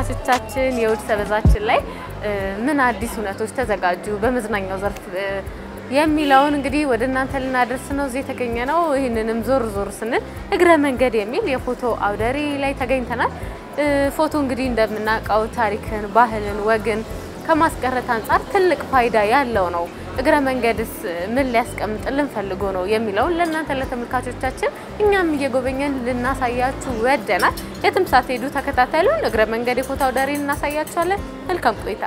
ተመልካቾቻችን የእሁድ ሰበዛችን ላይ ምን አዲስ እውነቶች ተዘጋጁ በመዝናኛው ዘርፍ የሚለውን እንግዲህ ወደ እናንተ ልናደርስ ነው እዚህ የተገኘ ነው። ይህንንም ዞር ዞር ስንል እግረ መንገድ የሚል የፎቶ አውደ ርዕይ ላይ ተገኝተናል። ፎቶ እንግዲህ እንደምናውቀው ታሪክን፣ ባህልን፣ ወግን ከማስቀረት አንጻር ትልቅ ፋይዳ ያለው ነው። እግረ መንገድስ ምን ሊያስቀምጥልን ፈልጎ ነው የሚለውን ለእናንተ ለተመልካቾቻችን እኛም እየጎበኘን ልናሳያችሁ ወደናል። የትም ሳትሄዱ ተከታተሉን። እግረ መንገድ የፎቶ አውደ ርዕይን እናሳያችኋለን። መልካም ቆይታ።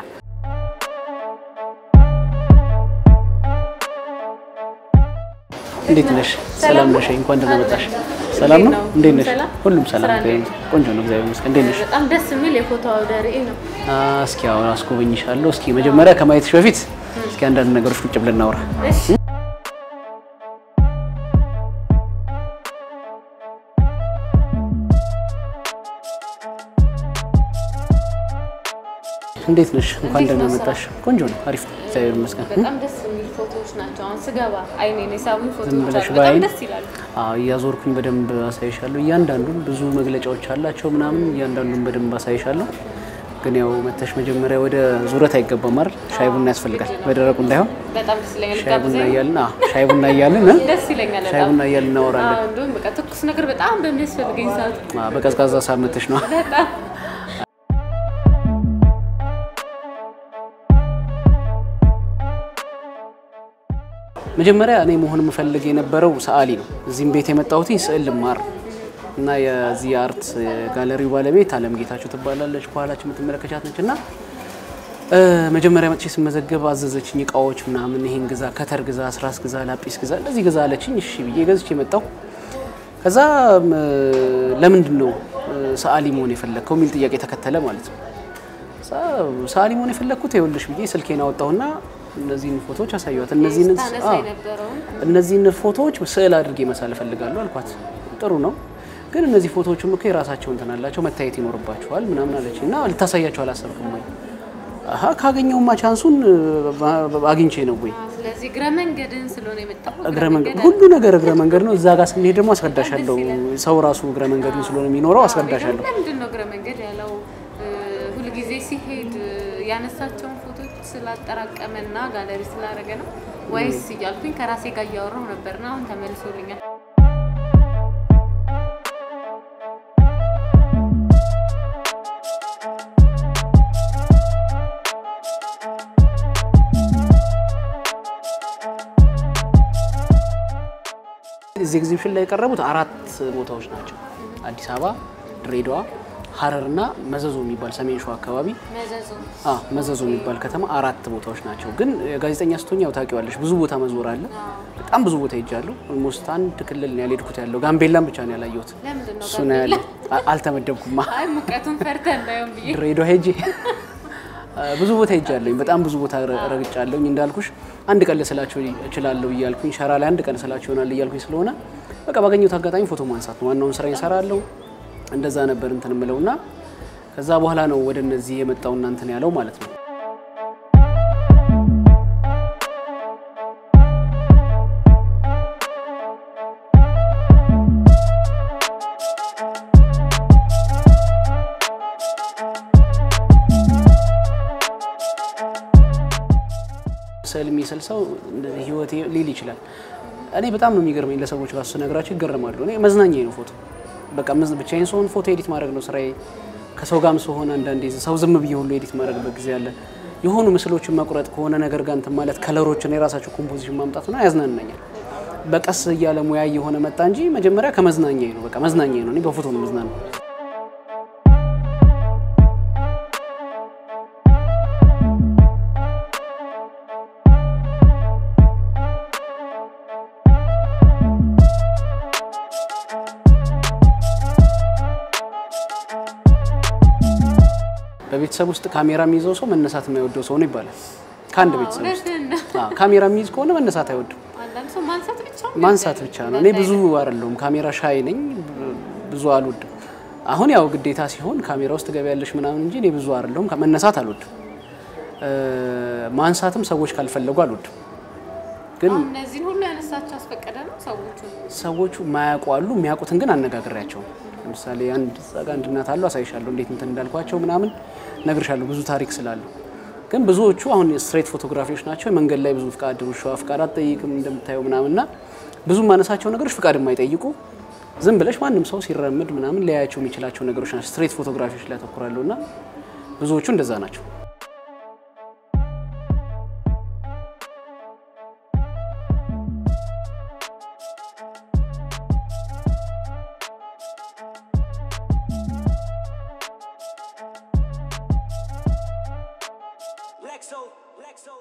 እንዴት ነሽ? ሰላም ነሽ? እንኳን ደህና መጣሽ። ሰላም ነው? እንዴት ነሽ? ሁሉም ሰላም ቆንጆ ነው፣ እግዚአብሔር ይመስገን። እንዴት ነሽ? በጣም ደስ የሚል የፎቶ አውደ ርዕይ ነው። እስኪ አሁን አስጎበኝሻለሁ። እስኪ መጀመሪያ ከማየትሽ በፊት እስኪ አንዳንድ ነገሮች ቁጭ ብለን እናውራ። እሺ እንዴት ነሽ? እንኳን ደህና መጣሽ። ቆንጆ ነው፣ አሪፍ ነው፣ እግዚአብሔር ይመስገን። በጣም ደስ የሚል ፎቶዎች ናቸው። አሁን ስገባ አይኔን የሳቡኝ ዝም ፎቶዎች ብለሽ አሉ። በጣም በአይን ደስ ይላሉ። አዎ፣ እያዞርኩኝ በደንብ አሳይሻለሁ። እያንዳንዱን ብዙ መግለጫዎች አላቸው ምናምን፣ እያንዳንዱን በደንብ አሳይሻለሁ። ግን ያው መተሽ መጀመሪያ ወደ ዙረት አይገባም አይደል? ሻይ ቡና ያስፈልጋል፣ በደረቁ እንዳይሆን። በጣም ደስ ይለኛል። ሻይ ቡና ጋብዘኝ። እያልን አዎ፣ ሻይ ቡና እያልን እ? ደስ ይለኛል ሻይ በጣም። ቡና እያልን እናወራለን። አዎ፣ እንደውም በቃ ትኩስ ነገር በጣም በሚያስፈልገኝ ሰዓት አዎ፣ በቀዝቃዛ ሰዓት መተሽ ነው። በጣም መጀመሪያ እኔ መሆን የምፈልግ የነበረው ሰዓሊ ነው። እዚህም ቤት የመጣሁት ስዕል ልማር እና የዚህ የአርት ጋለሪው ባለቤት አለም ጌታቸው ትባላለች። ከኋላችን የምትመለከቻት ነች። እና እ፣ መጀመሪያ መጥቼ ስመዘገብ አዘዘችኝ እቃዎች ምናምን፣ ይሄን ግዛ፣ ከተር ግዛ፣ ስራስ ግዛ፣ ላጲስ ግዛ፣ እንደዚህ ግዛ አለችኝ። እሺ ብዬ ገዝቼ መጣሁ። ከዛ ም፣ ለምንድን ነው እ፣ ሰዓሊ መሆን የፈለግከው የሚል ጥያቄ ተከተለ ማለት ነው። ሰዓሊ መሆን የፈለግኩት ይኸውልሽ ብዬ ስልኬን አወጣሁና እነዚህን ፎቶዎች አሳየኋት። እነዚህን ታነሳ አዎ የነበረውን እነዚህን ፎቶዎች ስዕል አድርጌ መሳል እፈልጋለሁ አልኳት። ጥሩ ነው ግን እነዚህ ፎቶዎችም እኮ የራሳቸው እንትን አላቸው መታየት ይኖርባቸዋል ምናምን አለች እና ልታሳያቸው አላሰብክም ወይ? አሀ ካገኘውማ ቻንሱን ባ- አግኝቼ ነው ወይ ስለዚህ እግረ መንገድን ስለሆነ የመጣሁ እግረ መንገድ ሁሉ ነገር እግረ መንገድ ነው። እዛ ጋር ስንሄድ ደግሞ አስረዳሻለሁ። ሰው ራሱ እግረ መንገዱን ስለሆነ የሚኖረው አስረዳሻለሁ። ለምንድን ነው እግረ መንገድ ያለው? እ፣ ሁልጊዜ ሲሄድ እ፣ ያነሳቸውን ፎቶች ስላጠራቀመና ጋለሪ ስላደረገ ነው ወይስ እያልኩኝ ከራሴ ጋር እያወራሁ ነበርና አሁን ተመልሶልኛል። እዚህ ኤግዚቢሽን ላይ የቀረቡት አራት ቦታዎች ናቸው። አዲስ አበባ፣ ድሬዳዋ፣ ሀረር እና መዘዞ የሚባል ሰሜን ሸዋ አካባቢ መዘዙ አ መዘዞ የሚባል ከተማ አራት ቦታዎች ናቸው። ግን ጋዜጠኛ ስትሆኝ ያው ታውቂዋለሽ፣ ብዙ ቦታ መዞር አለ። በጣም ብዙ ቦታ ሄጃለሁ። ኦልሞስት አንድ ክልል ነው ያልሄድኩት ያለው ጋምቤላን ብቻ ነው ያላየሁት። ለምንድን ነው እሱ ነው ያለ አልተመደብኩማ። አይ ሙቀቱን ፈርተህ እንዳይሆን ብዬ ድሬዳዋ ሄጄ አ፣ ብዙ ቦታ ሄጃለሁኝ። በጣም ብዙ ቦታ ረ- ረግጫለሁኝ። እንዳልኩሽ አንድ ቀን ልስላቸው እችላለሁ እያልኩኝ ሸራ ላይ አንድ ቀን ስላቸው ይሆናል እያልኩኝ ስለሆነ በቃ ባገኘሁት አጋጣሚ ፎቶ ማንሳት ነው ዋናውን ስራ እሰራለሁ። እንደዛ ነበር እንትን የምለውና ከዛ በኋላ ነው ወደ እነዚህ የመጣው እናንትን ያለው ማለት ነው። ስዕል የሚስል ሰው እንደዚህ ህይወቴ ሊል ይችላል። እኔ በጣም ነው የሚገርመኝ። ለሰዎች ራሱ ስነግራቸው ይገረማሉ። እኔ መዝናኛ ነው ፎቶ። በቃ መዝ- ብቻዬን ስሆን ፎቶ ኤዲት ማድረግ ነው ስራዬ። ከሰው ጋርም ስሆን አንዳንዴ ሰው ዝም ብዬ ሁሉ ኤዲት ማድረግበት ጊዜ አለ። የሆኑ ምስሎችን መቁረጥ ከሆነ ነገር ጋር እንትን ማለት ከለሮችን የራሳቸው ኮምፖዚሽን ማምጣት ነው ያዝናናኛል። በቀስ እያለ ሙያ እየሆነ መጣ እንጂ መጀመሪያ ከመዝናኛ ነው። በቃ መዝናኛ ነው። እኔ በፎቶ ነው መዝናናው። በቤተሰብ ውስጥ ካሜራ የሚይዘው ሰው መነሳት የማይወደው ሰው ነው ይባላል። ከአንድ ቤተሰብ ውስጥ እውነትህን ነው። አዎ፣ ካሜራ የሚይዝ ከሆነ መነሳት አይወድም። አንዳንድ ሰው ማንሳት ብቻ ማንሳት ብቻ ነው። እኔ ብዙ አይደለሁም ካሜራ ሻይ ነኝ፣ ብዙ አልወድም። አሁን ያው ግዴታ ሲሆን ካሜራ ውስጥ ገቢያለሽ ምናምን እንጂ እኔ ብዙ አይደለሁም። መነሳት አልወድም። እ፣ ማንሳትም ሰዎች ካልፈለጉ አልወድም። ግን አሁን እነዚህን ሁሉ ያነሳቸው አስፈቀደ ነው ሰዎቹ ሰዎቹ ማያውቁ አሉ፣ የሚያውቁትን ግን አነጋግሬያቸው ለምሳሌ አንድ እዛ ጋ አንድ እናት አሉ አሳይሻለሁ፣ እንዴት እንትን እንዳልኳቸው ምናምን ነግርሻለሁ፣ ብዙ ታሪክ ስላለው። ግን ብዙዎቹ አሁን ስትሬት ፎቶግራፊዎች ናቸው። መንገድ ላይ ብዙ ፍቃድ ውሻዋ ፍቃድ አትጠይቅም እንደምታየው ምናምንና ብዙ ማነሳቸው ነገሮች ፍቃድ የማይጠይቁ ዝም ብለሽ ማንም ሰው ሲራመድ ምናምን ሊያያቸው የሚችላቸው ነገሮች ናቸው። ስትሬት ፎቶግራፊዎች ላይ ያተኩራለሁ እና ብዙዎቹ እንደዛ ናቸው። Lexo, Lexo.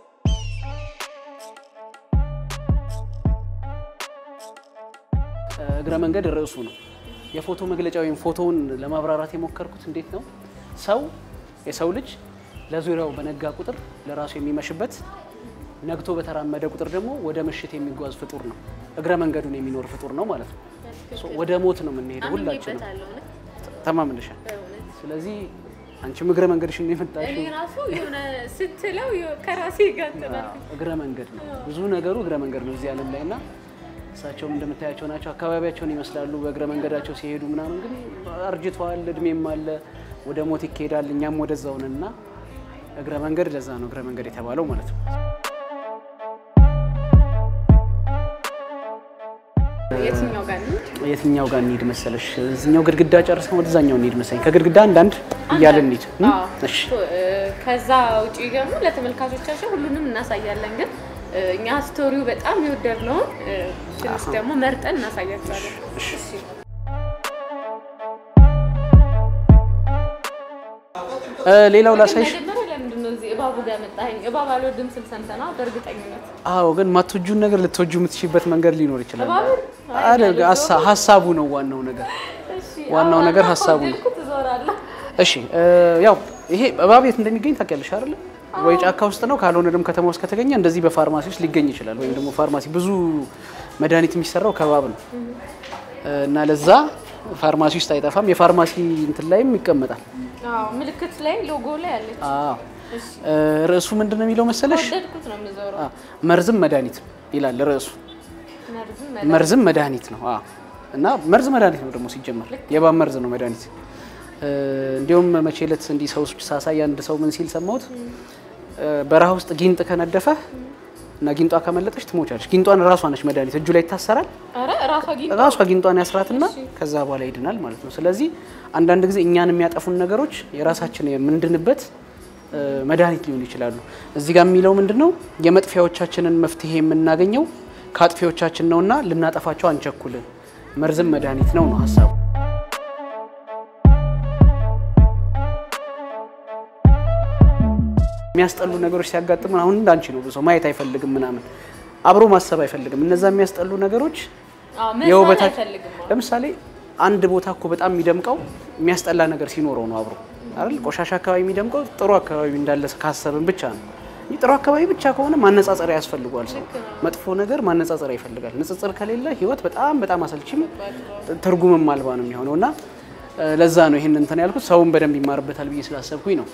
እግረ መንገድ ርዕሱ ነው። የፎቶ መግለጫ ወይም ፎቶውን ለማብራራት የሞከርኩት እንዴት ነው ሰው የሰው ልጅ ለዙሪያው በነጋ ቁጥር ለራሱ የሚመሽበት ነግቶ በተራመደ ቁጥር ደግሞ ወደ ምሽት የሚጓዝ ፍጡር ነው። እግረ መንገዱን የሚኖር ፍጡር ነው ማለት ነው። ሶ ወደ ሞት ነው የምንሄደው ሁላችንም አምኜበታለሁ እውነት ተማምንሻል። በእውነት። ስለዚህ አንቺም እግረ መንገድሽን ነው የመጣሽው። እኔ ራሱ የሆነ ስትለው ከራሴ ጋር ጥናል አዎ፣ እግረ መንገድ ነው። ብዙ ነገሩ እግረ መንገድ ነው እዚህ ዓለም ላይ እና እሳቸውም እንደምታያቸው ናቸው። አካባቢያቸውን ይመስላሉ በእግረ መንገዳቸው ሲሄዱ ምናምን፣ ግን አርጅተዋል፣ እድሜም አለ፣ ወደ ሞት ይካሄዳል። እኛም ወደዛው ነን እና እግረ መንገድ ለዛ ነው እግረ መንገድ የተባለው ማለት ነው። የትኛው ጋር ነው? የትኛው ጋር እንሂድ መሰለሽ? እዚኛው ግድግዳ ጨርሰን ወደዛኛው እንሂድ መሰለኝ። ከግድግዳ አንዳንድ እያልን እንሂድ። እም? አዎ። እሺ ከዛ ውጪ ደግሞ ለተመልካቾቻችን ሁሉንም እናሳያለን። ግን እኛ ስቶሪው በጣም የወደድነውን ትንሽ ደግሞ መርጠን እናሳያቸዋለን። እሺ። እ፣ ሌላው ላሳይሽ። መጀመሪያ ለምንድን ነው እዚህ እባቡ ጋር መጣኸኝ? እባብ አልወድም ስል ሰምተና በእርግጠኝነት አዎ፣ ግን ማትወጂውን ነገር ልትወጂው የምትችይበት መንገድ ሊኖር ይችላል። እባቡን? አይ፣ አደግ ሀሳ- ሀሳቡ ነው ዋናው ነገር። እሺ፣ ዋናው አዎ፣ ነገር አዎ፣ ሀሳቡ ነው። ከወደድኩት እዞራለሁ። እሺ እ፣ ያው ይሄ እባብ የት እንደሚገኝ ታውቂያለሽ አይደለ? ወይ ጫካ ውስጥ ነው፣ ካልሆነ ደግሞ ከተማ ውስጥ ከተገኘ እንደዚህ በፋርማሲ ውስጥ ሊገኝ ይችላል። ወይም ደግሞ ፋርማሲ ብዙ መድኃኒት የሚሰራው ከእባብ ነው እ፣ እና ለዛ ፋርማሲ ውስጥ አይጠፋም። የፋርማሲ እንትን ላይም ይቀመጣል። አዎ፣ ምልክት ላይ ሎጎ ላይ አለች። አዎ እሺ፣ እ፣ ርዕሱ ምንድን ነው የሚለው መሰለሽ? ከወደድኩት ነው የምዞረው። አ፣ መርዝም መድኃኒት ይላል ርዕሱ። መርዝም መርዝም መድኃኒት ነው። አዎ እና መርዝ መድኃኒት ነው ደግሞ ሲጀመር የእባብ መርዝ ነው መድኃኒት። እ፣ እንዲሁም መቼ ዕለት እንዲህ ሰው ሳሳይ አንድ ሰው ምን ሲል ሰማሁት፣ እ፣ በረሃ ውስጥ ጊንጥ ከነደፈ እና ጊንጧ ከመለጠች ትሞቻለች። ጊንጧን ራሷ ነች መድኃኒት፣ እጁ ላይ ይታሰራል። ኧረ እራሷ ጊንጥ ራሷ ጊንጧን ያስራትና ከዛ በኋላ ይድናል ማለት ነው። ስለዚህ አንዳንድ ጊዜ እኛን የሚያጠፉን ነገሮች የራሳችን የምንድንበት እ፣ መድኃኒት ሊሆኑ ይችላሉ። እዚህ ጋር የሚለው ምንድን ነው? የመጥፊያዎቻችንን መፍትሄ የምናገኘው ከአጥፊዎቻችን ነውና ልናጠፋቸው አንቸኩልን። መርዝም መድኃኒት ነው ነው ሀሳቡ። የሚያስጠሉ ነገሮች ሲያጋጥሙን አሁን እንዳንቺ ነው ብዙ ሰው ማየት አይፈልግም ምናምን አብሮ ማሰብ አይፈልግም። እነዛ የሚያስጠሉ ነገሮች አዎ፣ መስማት የውበታ አይፈልግም። አዎ። ለምሳሌ አንድ ቦታ እኮ በጣም የሚደምቀው የሚያስጠላ ነገር ሲኖረው ነው አብሮ አይደል? ቆሻሻ አካባቢ የሚደምቀው ጥሩ አካባቢ እንዳለ ካሰብን ብቻ ነው። ይህ ጥሩ አካባቢ ብቻ ከሆነ ማነጻጸሪያ ያስፈልጓል። ሰው መጥፎ ነገር ማነጻጸሪያ ይፈልጋል። ንጽጽር ከሌለ ህይወት በጣም በጣም አሰልችም ትርጉምም አልባ ነው የሚሆነው እና እ፣ ለዛ ነው ይህን እንትን ያልኩት ሰውን በደንብ ይማርበታል ብዬ ስላሰብኩኝ ነው።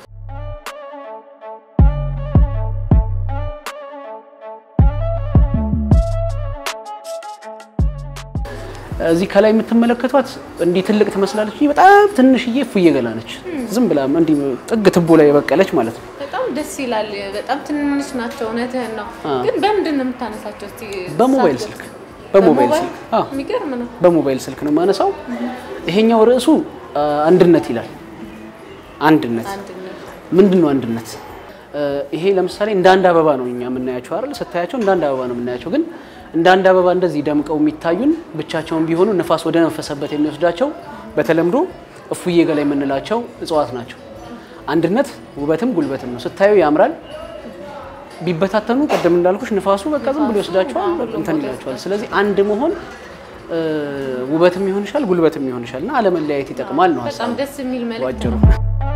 እዚህ ከላይ የምትመለከቷት እንዲህ ትልቅ ትመስላለች። እንጂ በጣም ትንሽዬ እፉዬ ገላ ነች። ዝም ብላ እንዲህ ጥግ ትቦ ላይ የበቀለች ማለት ነው። በጣም ደስ ይላል። በጣም ትንንሽ ናቸው። እውነትህን ነው። አዎ። ግን በምንድን ነው የምታነሳቸው? እስቲ በሞባይል ሳትገልጽ። ስልክ በሞባይል ስልክ አዎ፣ የሚገርም ነው። በሞባይል ስልክ ነው የማነሳው። ይሄኛው ርዕሱ አ፣ አንድነት ይላል። አንድነት አንድነት ምንድን ነው አንድነት? እ፣ ይሄ ለምሳሌ እንደ አንድ አበባ ነው እኛ የምናያቸው አይደል? ስታያቸው እንደ አንድ አበባ ነው የምናያቸው። ግን እንደ አንድ አበባ እንደዚህ ደምቀው የሚታዩን ብቻቸውን ቢሆኑ ንፋስ ወደ ነፈሰበት የሚወስዳቸው በተለምዶ እፉዬ ገላ የምንላቸው እጽዋት ናቸው። አንድነት ውበትም ጉልበትም ነው። ስታዩ ያምራል። ቢበታተኑ ቅድም እንዳልኩሽ ንፋሱ በቃ ዝም ብሎ ይወስዳቸዋል፣ እንትን ይላቸዋል። ስለዚህ አንድ መሆን እ፣ ውበትም ይሆንሻል፣ ጉልበትም ይሆንሻል እና አለመለያየት ይጠቅማል ነው በጣም ሀሳቡ ደስ የሚል መልዕክት ባጭሩ። ነው።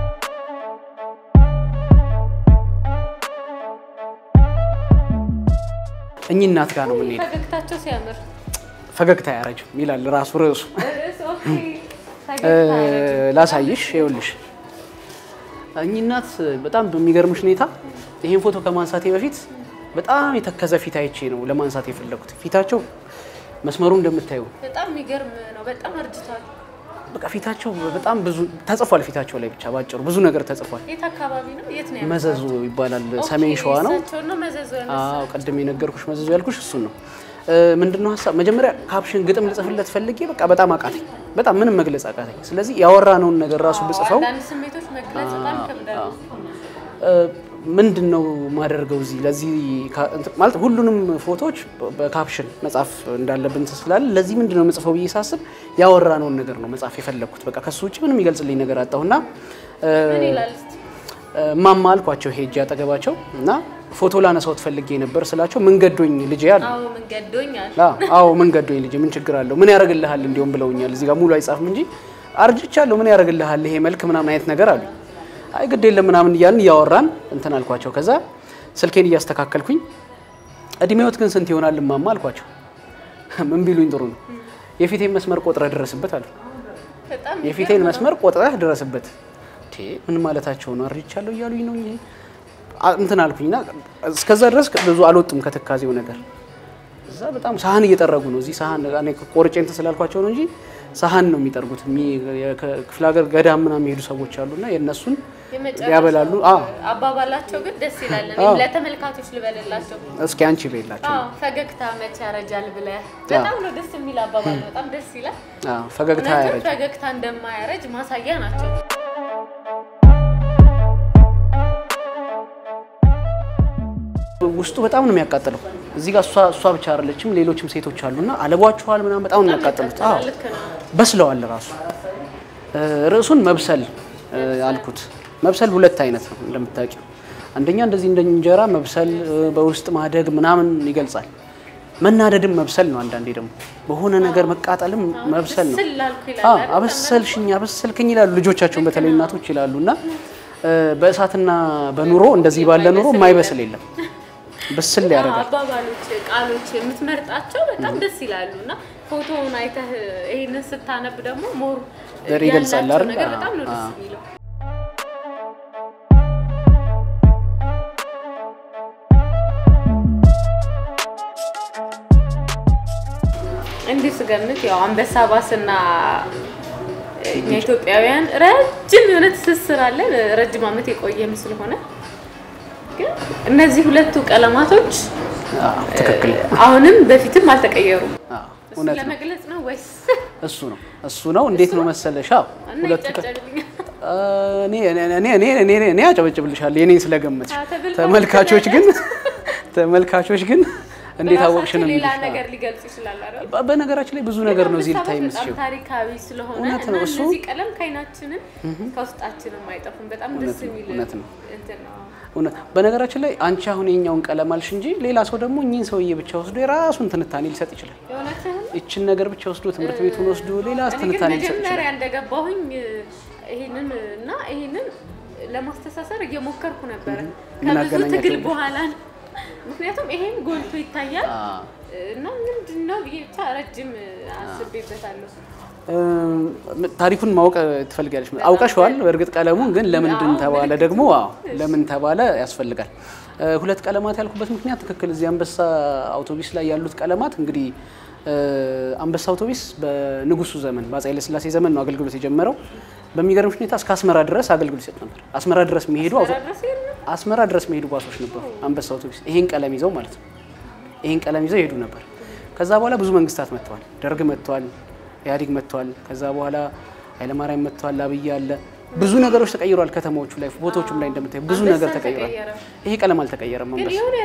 እኚህ እናት ጋር ነው የምንሄደው። ፈገግታቸው ሲያምር ፈገግታ አያረጅም ይላል ራሱ ርዕሱ። ርዕስ ኦኬ፣ እ፣ ፈገግታ አያረጅም። ላሳይሽ፣ ይኸውልሽ እኚህ እናት በጣም በሚገርምሽ ሁኔታ ይሄን ፎቶ ከማንሳቴ በፊት በጣም የተከዘ ፊት አይቼ ነው ለማንሳት የፈለኩት። ፊታቸው መስመሩ እንደምታዩ በጣም የሚገርም ነው። በጣም አርጅቷል። በቃ ፊታቸው በጣም ብዙ ተጽፏል። ፊታቸው ላይ ብቻ ባጭሩ ብዙ ነገር ተጽፏል። የት አካባቢ ነው? የት ነው? መዘዙ ይባላል። ሰሜን ሸዋ ነው። እሳቸውን ነው መዘዙ ያነሳው? አዎ ቅድም የነገርኩሽ መዘዙ ያልኩሽ እሱን ነው። ምንድነው ሀሳብ መጀመሪያ ካፕሽን ግጥም ልጽፍለት ፈልጌ በቃ በጣም አቃተኝ። በጣም ምንም መግለጽ አቃተኝ። ስለዚህ ያወራነውን ነገር ራሱ ብጽፈው አንዳንድ ስሜቶች መግለጽ በጣም ይከብዳሉ። ምንድን ነው ማደርገው እዚህ ለዚህ ካ- እንትን- ማለት ሁሉንም ፎቶዎች በካፕሽን መጻፍ እንዳለብን ስላለ ለዚህ ምንድን ነው መጽፈው ብዬ ሳስብ ያወራነውን ነገር ነው መጻፍ የፈለግኩት። በቃ ከሱ ውጭ ምንም ይገልጽልኝ ነገር አጣሁና ምን ይላል እስቲ? እማማ አልኳቸው ሄጄ አጠገባቸው እና ፎቶ ላነሳው ትፈልጌ ነበር ስላቸው ምን ገዶኝ ልጄ አሉ። አዎ ምን ገዶኛል። አዎ አዎ ምን ገዶኝ ልጄ ምን ችግር አለው ምን ያደርግልሃል እንዲሁም ብለውኛል። እዚህ ጋር ሙሉ አይጻፍም እንጂ አርጅቻለሁ ምን ያደርግልሃል ይሄ መልክ ምናምን አይነት ነገር አሉ። አይ ግድ የለም ምናምን እያልን እያወራን እንትን አልኳቸው። ከዛ ስልኬን እያስተካከልኩኝ እድሜዎት ግን ስንት ይሆናል እማማ አልኳቸው። ምን ቢሉኝ ጥሩ ነው የፊቴን መስመር ቆጥረህ ድረስበት አሉ። በጣም የፊቴን መስመር ቆጥረህ ድረስበት። ቴ ምን ማለታቸው ነው? አርጅቻለሁ እያሉኝ ነው እንጂ አ- እንትን አልኩኝና እስከዛ ድረስ ብዙ አልወጡም ከትካዜው ነገር። እዛ በጣም ሳህን እየጠረጉ ነው። እዚህ ሳህን እኔ ቆርጬ እንትን ስላልኳቸው ነው እንጂ ሳህን ነው የሚጠርጉት። የሚ- የክፍለ ሀገር ገዳም ምናምን የሚሄዱ ሰዎች አሉና የእነሱን የመጨረሻው ያበላሉ። አዎ አባባላቸው ግን ደስ ይላል። አዎ። እኔም ለተመልካቾች ልበልላቸው። እስኪ አንቺ በላቸው። አዎ ፈገግታ መቼ ያረጃል ብለህ በጣም ነው ደስ የሚል አባባል። በጣም ደስ ይላል። አዎ ፈገግታ እውነትም ያረጅ ፈገግታ እንደማያረጅ ማሳያ ናቸው። ውስጡ በጣም ነው የሚያቃጥለው። እዚህ ጋር እሷ እሷ ብቻ አይደለችም፣ ሌሎችም ሴቶች አሉና አለቧቸዋል ምናምን በጣም ነው የሚያቃጥሉት። አዎ ልክ ነው። በስለዋል ራሱ እ፣ ርዕሱን መብሰል እ፣ አልኩት። መብሰል ሁለት አይነት ነው እንደምታውቂው። አንደኛ እንደዚህ እንደ እንጀራ መብሰል እ፣ በውስጥ ማደግ ምናምን ይገልጻል። መናደድም መብሰል ነው። አንዳንዴ ደግሞ በሆነ ነገር መቃጠልም መብሰል ነው። ስል ላልኩ ይላል አዎ አይደል? አበሰልሽኝ አበሰልክኝ ይላሉ ልጆቻቸውን በተለይ እናቶች ይላሉ። እና እ፣ በእሳትና በኑሮ እንደዚህ ባለ ኑሮ የማይበስል የለም። ብስል አዎ፣ ያደርጋል። አባባሎች፣ ቃሎች የምትመርጣቸው በጣም ደስ ይላሉ እና ፎቶውን አይተህ ይሄንን ስታነብ ደግሞ ሞር ዘር ይገልጻል ያላቸው አይደል? ነገር በጣም ነው ደስ አዎ። የሚለው። እንዲህ ስገምት ያው አንበሳ ባስና እኛ ኢትዮጵያውያን ረጅም የሆነ ትስስር አለን። ረጅም ዓመት የቆየም ስለሆነ ግን እነዚህ ሁለቱ ቀለማቶች አዎ፣ ትክክል አሁንም በፊትም አልተቀየሩም። አዎ፣ እሱን እውነት ነው። ለመግለጽ ነው ወይስ እሱ ነው እሱ ነው። እንዴት ነው መሰለሽ? አዎ እና ሁለቱ ከ- ይጨጨልኛል? እኔ እኔ እኔ እኔ እኔ አጨበጭብልሻለሁ የኔን ስለገመትሽ። አዎ፣ ተብልቷል ተመልካቾች ግን ተመልካቾች ግን እንዴት አወቅሽ ነው በራሳቸው ሌላ የሚሉሽ። ነገር ሊገልጹ ይችላል አይደል? በ- በነገራችን ላይ ብዙ ነገር ነው እዚህ ልታይ በጣም የምትችይው። ታሪካዊ ስለሆነ እውነት እና ነው እሱ። እነዚህ ቀለም ከዓይናችንም ከውስጣችንም አይጠፉም። በጣም ደስ የሚል እውነት ነው። እንትን ነው። እውነት በነገራችን ላይ አንቺ አሁን የኛውን ቀለም አልሽ እንጂ ሌላ ሰው ደግሞ እኚህን ሰውዬ ብቻ ወስዶ የራሱን ትንታኔ ሊሰጥ ይችላል። የእውነትህን ይችን ነገር ብቻ ወስዶ ትምህርት ቤቱን ወስዶ ሌላ እኔ ግን ትንታኔ ሊሰጥ ይችላል። መጀመሪያ እንደገባሁኝ ይሄንን እና ይሄንን ለማስተሳሰር እየሞከርኩ ነበረ ምን ከብዙ አገናኛቸው ትግል ብለሽ? በኋላ ነው። ምክንያቱም ይሄን ጎልቶ ይታያል አዎ። እና ምንድን ነው ብዬ ብቻ ረጅም አስቤበታለሁ። እም፣ ታሪኩን ማወቅ ትፈልጋለች። አውቀሽዋል። በእርግጥ ቀለሙን ግን ለምንድን አዎ፣ ተባለ ምልክቱ። ደግሞ አዎ፣ ለምን ተባለ ያስፈልጋል። እ፣ ሁለት ቀለማት ያልኩበት ምክንያት ትክክል። እዚህ አንበሳ አውቶቢስ ላይ ያሉት ቀለማት እንግዲህ እ፣ አንበሳ አውቶቢስ በንጉሱ ዘመን በአፄ ኃይለሥላሴ ዘመን ነው አገልግሎት የጀመረው። በሚገርምሽ ሁኔታ እስከ አስመራ ድረስ አገልግሎት ይሰጥ ነበር። አስመራ ድረስ የሚሄዱ አውቶ- ድረስ የለም አስመራ ድረስ የሚሄዱ ባሶች ነበሩ። አንበሳ አውቶቢስ ይሄን ቀለም ይዘው ማለት ነው። ይሄን ቀለም ይዘው ይሄዱ ነበር። ከዛ በኋላ ብዙ መንግስታት መጥተዋል። ደርግ መጥተዋል፣ ኢህአዴግ መጥተዋል። ከዛ በኋላ ኃይለማርያም መጥተዋል፣ አብይ አለ። ብዙ ነገሮች ተቀይሯል። ከተማዎቹ ላይ ቦታዎቹም ላይ እንደምታዩ ብዙ አንበሳ ነገር ተቀይሯል። ተቀየረ። ይሄ ቀለም አልተቀየረም። ግን አንበሳ የሆነ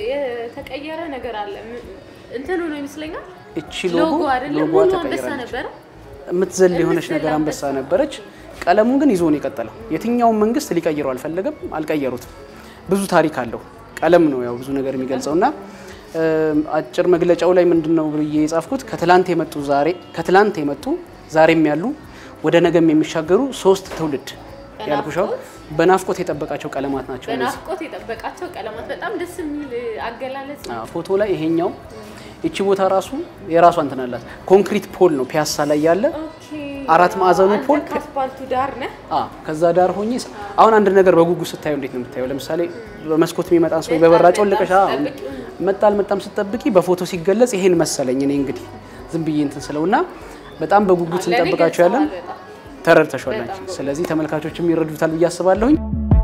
የተቀየረ ነገር አለ። ም- እንትኑ ነው ይመስለኛል እቺ ሎጎ ሎጎ አይደለም ሎጎ ሙሉ አንበሳ ተቀይራለች። ነበረ። የምትዘል የሆነች የምትዘል ነገር አንበሳ አንበሳ። ነበረች። ቀለሙን ግን ይዞ ነው የቀጠለው። የትኛውን መንግስት ሊቀይረው አልፈለገም፣ አልቀየሩትም። ብዙ ታሪክ አለው። ቀለም ነው ያው ብዙ ነገር የሚገልጸው እና እም፣ አጭር መግለጫው ላይ ምንድን ነው ብዬ የጻፍኩት ከትላንት የመጡ ዛሬ ከትላንት የመጡ ዛሬም ያሉ ወደ ነገም የሚሻገሩ ሶስት ትውልድ ያልኩሻው በናፍቆት የጠበቃቸው ቀለማት ናቸው እነዚህ። በናፍቆት የጠበቃቸው ቀለማት በጣም ደስ የሚል አገላለጽ ነው። አዎ፣ ፎቶ ላይ ይሄኛው እቺ ቦታ ራሱ የራሷ እንትን አላት። ኮንክሪት ፖል ነው ፒያሳ ላይ ያለ ኦኬ። አራት ማዕዘኑ አንተ ፖል ከአስፓልቱ ዳር ነህ። አ ከዛ ዳር ሆኜ ስ- አሁን አንድ ነገር በጉጉት ስታየው እንዴት ነው የምታየው? ለምሳሌ በመስኮት የሚመጣን ሰው በበራ ጮልቀሽ አዎ፣ መጣ አልመጣም ስትጠብቂ በፎቶ ሲገለጽ ይሄን መሰለኝ። እኔ እንግዲህ ዝም ብዬ እንትን ስለውና በጣም በጉጉት ለእኔ እንጠብቃቸው ያለን ገልጸዋል በጣም። ተረድተሻል አንቺ። ስለዚህ ተመልካቾችም ይረዱታል ብዬ አስባለሁኝ።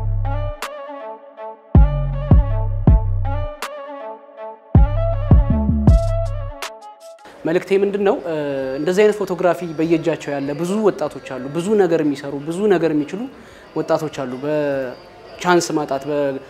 መልእክቴ ምንድን ነው? እንደዚህ አይነት ፎቶግራፊ በየእጃቸው ያለ ብዙ ወጣቶች አሉ። ብዙ ነገር የሚሰሩ ብዙ ነገር የሚችሉ ወጣቶች አሉ። በቻንስ ማጣት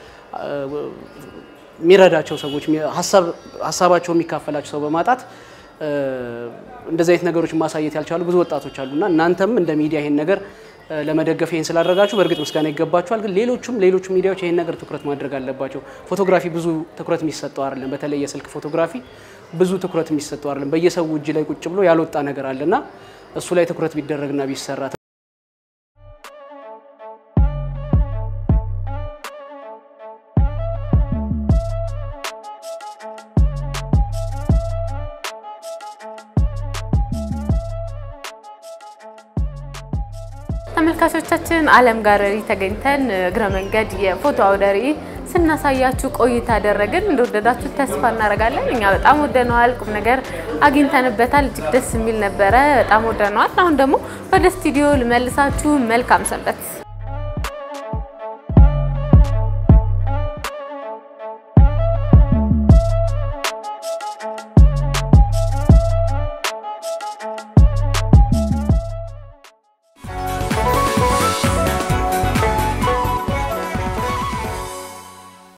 የሚረዳቸው ሰዎች ሀሳባቸው የሚካፈላቸው ሰው በማጣት እንደዚህ አይነት ነገሮች ማሳየት ያልቻሉ ብዙ ወጣቶች አሉ እና እናንተም እንደ ሚዲያ ይሄን ነገር ለመደገፍ ይሄን ስላደረጋችሁ በእርግጥ ምስጋና ይገባችኋል። ግን ሌሎቹም ሌሎቹም ሚዲያዎች ይሄን ነገር ትኩረት ማድረግ አለባቸው። ፎቶግራፊ ብዙ ትኩረት የሚሰጠው አይደለም። በተለይ የስልክ ፎቶግራፊ ብዙ ትኩረት የሚሰጠው አይደለም። በየሰው እጅ ላይ ቁጭ ብሎ ያልወጣ ነገር አለና እሱ ላይ ትኩረት ቢደረግና ቢሰራ ተመልካቾቻችን ዓለም ጋለሪ ተገኝተን እግረ መንገድ የፎቶ አውደ ርዕይ ስናሳያችሁ ቆይታ አደረግን። እንደወደዳችሁ ተስፋ እናደርጋለን። እኛ በጣም ወደነዋል። ቁም ነገር አግኝተንበታል። እጅግ ደስ የሚል ነበረ። በጣም ወደነዋል። አሁን ደግሞ ወደ ስቱዲዮ ልመልሳችሁ። መልካም ሰንበት